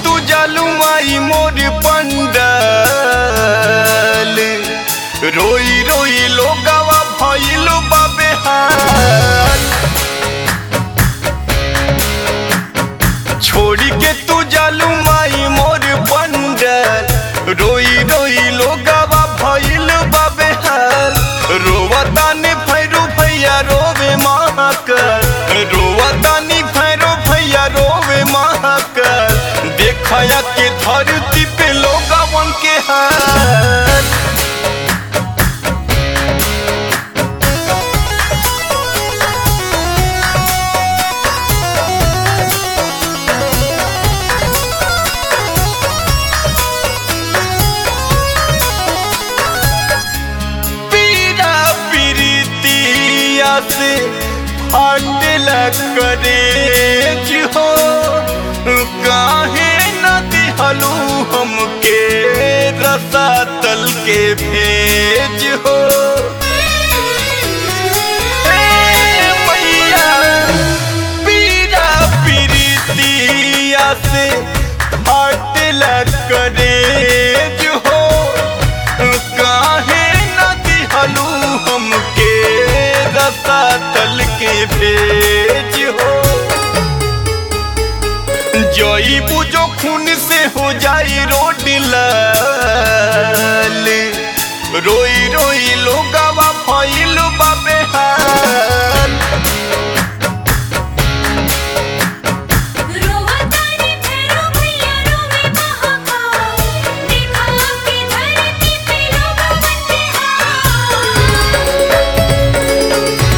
तू जालू माई मोर पंडल रोई रोई लोगावा भइलो बाबे हाल छोड़ी के तू जालू माई मोर पंडल रोई रोई लोगावा भइल बाबे हाल रोवा तानी भैरू भैया रोवे महाकर रोवा तानी भैरू भैया रोवे महाकर देखया के धरती पे लोगावन के हाल पीरा पीरितिया से हटला करे हो काहे न दिहलू हमके रसा तल के भेज हो ए मैया, पीरा पीरितिया से हटला करे हो काहे न दिहलू हमके रसा तल के भेज हो जई बुझो खून से हो जाई रोड लाल रोई रोई लोगावा फैल बाबे हाल रोवतानी फेरो भैया रोवे महाकाल देखा के धरती पे लोगवन के हाल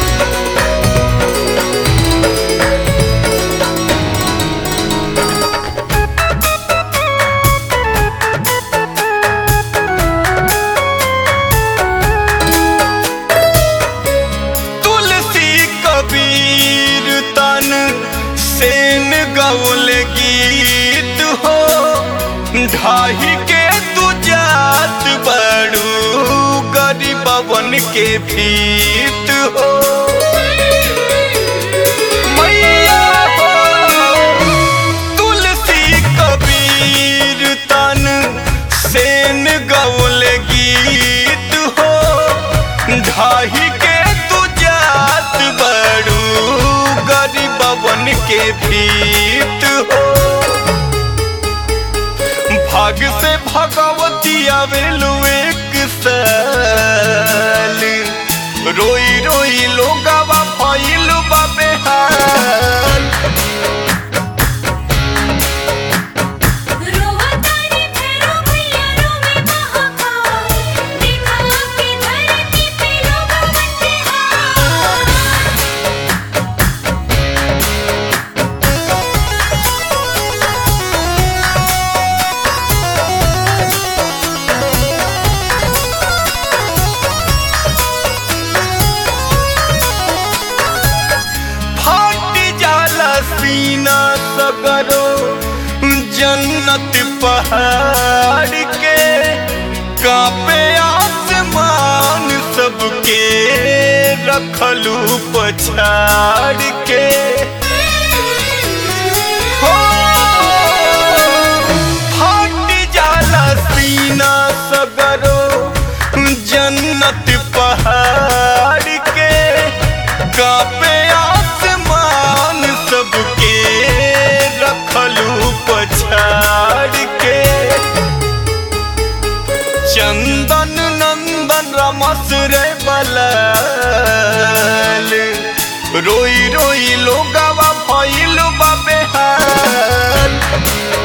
तुलसी कबीर तन सेन गौल गीत हो ढाही के तू जात बड़ू गरीबवन के भीत हो मैया हो तुलसी कबीर तन सेन गौल गीत हो ढाही के तू जात बड़ू गरीबवन के भीत हो भाग से भगवती आवेलू एक साल रोई रोई लोगावा फैल बाबे हाल रोवतानी फेरो भैया रोवे महाकाल देखा के धरती पे लोगवन के हाल फट जाला सीना सगरो जन्नत पहाड़ के कापे आसमान सबके रखलू पछाड़ के हो फट जाला सीना सगरो जन्नत पहाड़ के कापे आसमान सबके रखलू पछाड़ के चंदन नंदन रमस रे बलाल रोई रोई लोगावा फैल बाबे हाल